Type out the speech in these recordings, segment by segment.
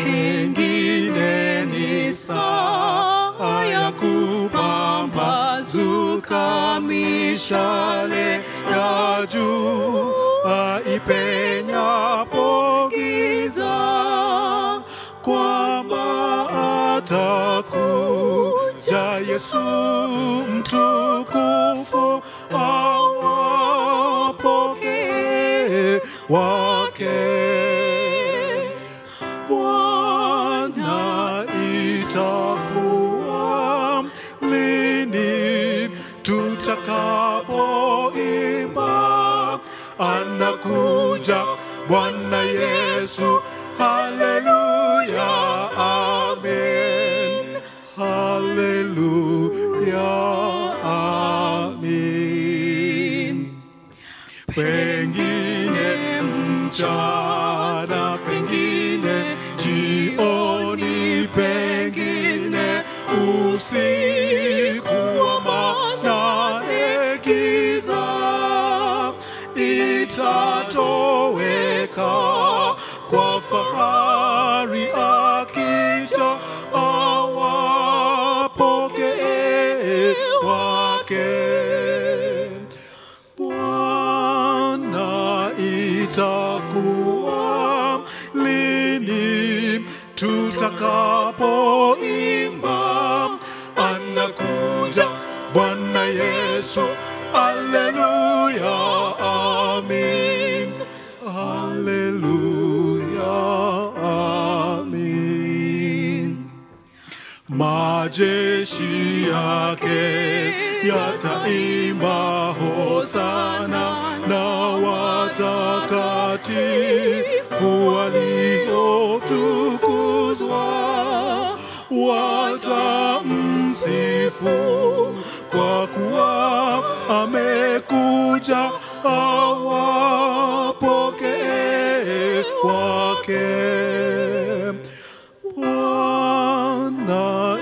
pengine ni saa ya kupambazuka mishale ya juu aipenyapo giza kwamba atakuja Yesu mtukufu awapokee wake. Bwana, itakuwa lini tutakapoimba anakuja Bwana Yesu, haleluya, amen, haleluya, amen. Pengine mchana, pengine jioni, pengine usiku wa manane, giza itatoweka kwa fahari akija awapokee wake. Bwana, itakuwa lini tutakapoimba anakuja Bwana Yesu, haleluya, amin, haleluya, amin majeshi yake yataimba hosana na watakatifu waliotukuzwa watamsifu kwa kuwa amekuja awapokee wake Bwana,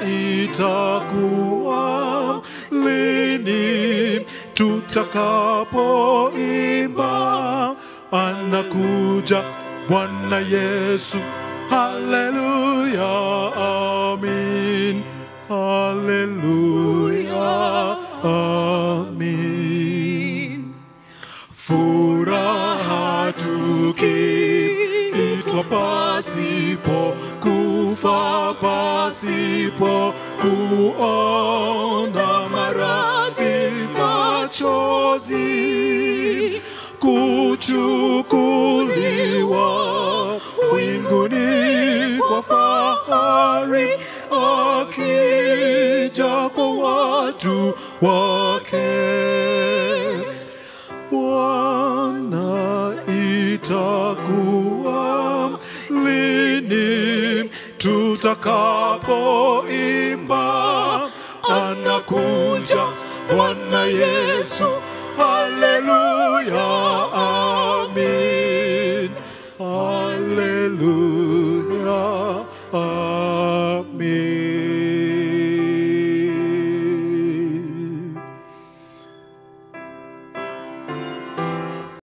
itakuwa lini tutakapoimba anakuja Bwana Yesu, haleluya, amin, haleluya, amin furaha tukiitwa pasipo kufa pasipo kuona maradhi machozi kuchukuliwa winguni kwa fahari akija kwa watu wake Bwana, itakuwa lini tutakapoimba anakuja Bwana Yesu,